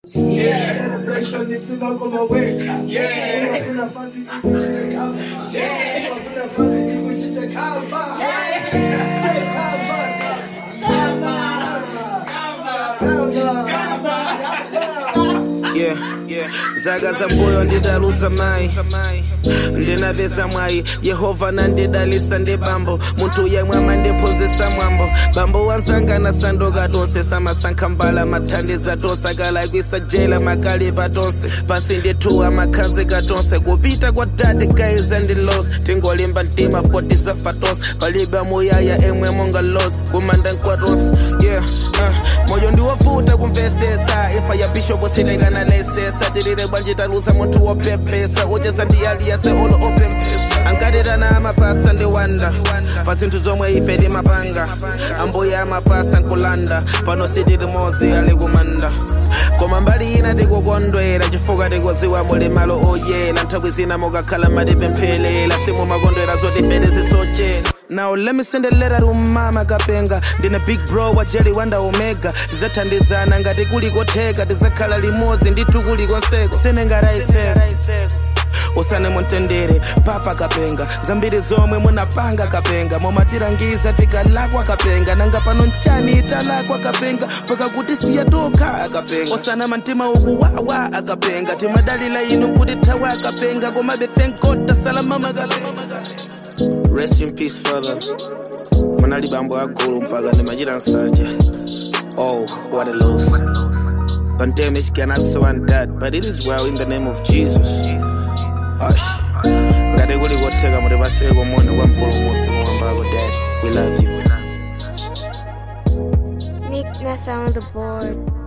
Celebration isima kumaweka. Unafuna fazi ikuchite kava. Unafuna fazi ikuchite kava. Say kava, kava. Kava. Kava. yeah, yeah. zaga za mbuyo ndidaluza mai ndinavesa mwayi yehova nandidalisa ndi bambo munthu yemwe ndiphunzitsa mwambo bambo wansangana sandoka tonse samasankha mbala mathandiza tonse akalakwisa jela makalipa tonse pasi ndithuwa makhazika tonse kupita kwa dade kaiza ndi los tingolimba mtima poti zafa tonse palibe muyaya emwe monga los kumanda nkwa tonse yeah uh, moyo ndiwovuta kumvesesa ifa ya bishopu silengana lesesa tilile bwanjitalusa munthu wopepesa uchesa ndiyaliyase olo opempesa ankatirana amapasa ndiwanda pa zinthu zomwe ife timapanga ambuya amapasa nkulanda pano sitili mozi ali kumanda koma mbali ina tikukondwera chifukwa tikuziwa muli malo oyera nthawi zina mukakhala matipemphelela simumakondwera zoti fete zisochera Now let me send a letter to mama kapenga ndine big bro wa jelly wanda omega tizathandizana ngati kuli kotheka tizakhala limodzi ndithu kuli konseko senengaraiseko usane muntendere papa kapenga zambiri zomwe munapanga kapenga momatirangiza tikalakwa kapenga nanga pano nchani italakwa kapenga paka kuti siya tokha akapenga osana mantima ukuwawa akapenga timadalila inu kuti thawa akapenga komabe thank god tasalama makapenga rest in peace father munali bambo agulu mpaka ndimachita nsanje oh what a loss Condemn it cannot so and that, but it is well in the name of Jesus. Hush. ngati kuli kotheka muti paseko moni kwa mpulumusi muwambako dad we love you Nick Nessa on the board.